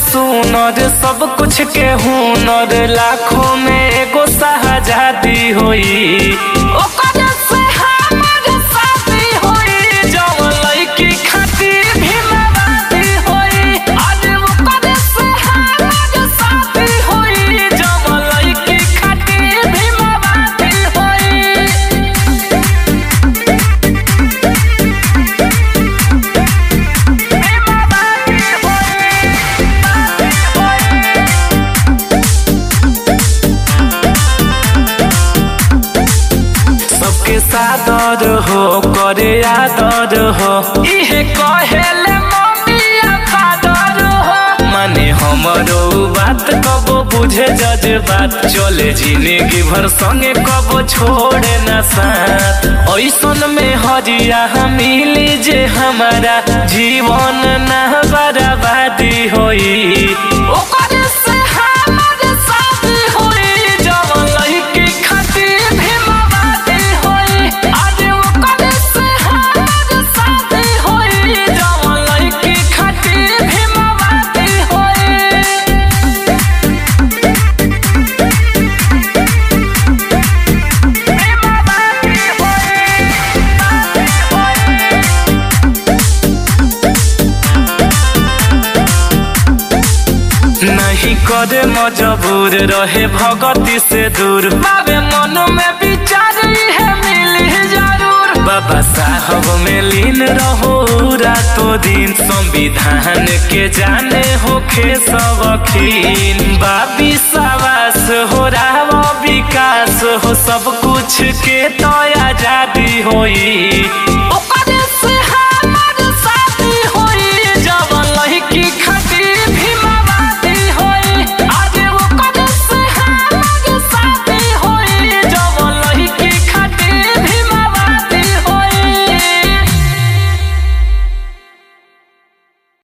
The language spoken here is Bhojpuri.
सुनर सब कुछ के हुनर लाखों में एगो शाहजादी होई ओकर से हमर शादी होई जवन लड़की खातिर भी मवादी होई अरे ओकर से हमर शादी होई जवन लड़की खातिर भी मवादी होई सबके सादर हो करे आदर हो इहे कहेले मम्मी फादर हो माने हमरो बात कबो बुझे जज बात चले जिंदगी भर संगे कबो छोड़े न साथ ऐसन में हरिया मिली जे हमारा जीवन ना बर्बादी होई ओकर से हमर शादी होई जवन लड़की खातिर भी मवादी होई आज ओकर से हमर शादी होई जवन लड़की खातिर भी मवादी होई नहीं करे मजबूर रहे भगती से दूर बाबे मन में विचार है मिली जरूर बाबा साहब में लीन रहो रातों दिन संविधान के जाने होखे सबखीन बाबी सवास हो रहा विकास हो सब कुछ के तो आजादी होई